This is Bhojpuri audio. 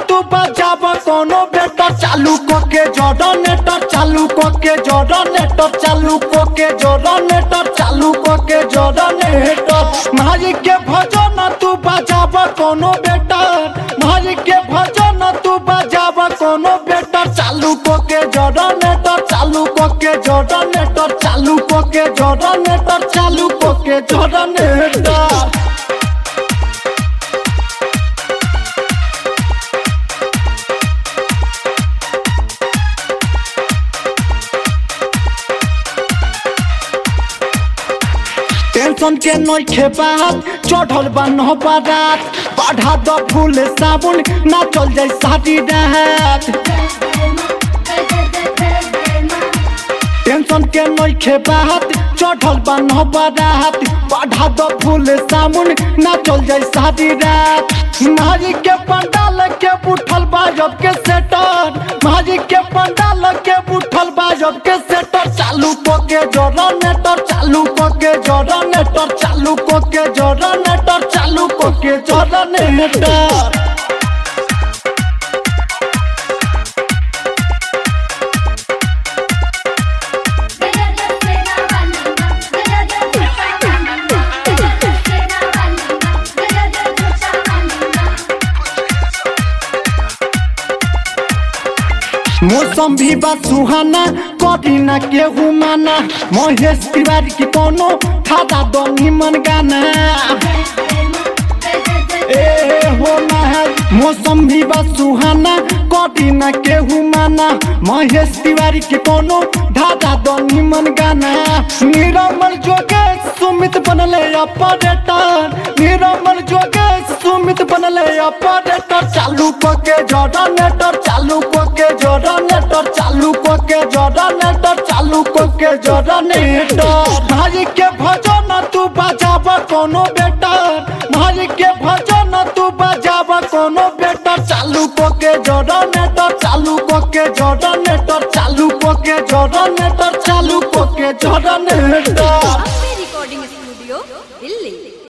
तू बजाब कोनो बेटर चालू कोके जनरेटर चालू कोके जनरेटर चालू कोके जनरेटर चालू कोके जनरेटर माई के भजन तू बजाब कोनो बेटर माई के भजन तू बजाब कोनो बेटर चालू कोके जनरेटर चालू कोके जनरेटर चालू कोके जनरेटर चालू कोके जनरेटर टेंशन के नइखे बात चढ़ल बा नौ बारात बढ़ा द फूल साबुन ना चल जाए शादी रात टेंशन के नइखे बात चढ़ल बा नौ बारात बढ़ा द फूल साबुन ना चल जाए शादी रात मारी के पंडाल के बुठल बाजब के सेटर मारी के पंडाल के बुठल बाजब के सेटर चालू कोके जनरेटर चालू कोके जनरेटर चालू कोके जनरेटर चालू कोके जनरेटर मौसम भी बा सुहाना कभी ना केहू माना महेश तिवारी की कोनो खाता दो निमन गाना ए हो महल मौसम भी बा सुहाना कभी ना केहू माना महेश तिवारी के कोनो धादा दो निमन गाना निरमल जोगेश सुमित बनले ऑपरेटर निरमल जोगेश सुमित बनले ऑपरेटर चालू कोके जनरेटर चालू कोके जनरेटर चालू कोके जनरेटर चालू कोके जनरेटर भाई के भजन तू बजाब कोनो बेटर भाई के भजन तू बजाब कोनो बेटर चालू कोके जनरेटर चालू कोके जनरेटर चालू कोके जनरेटर चालू कोके जनरेटर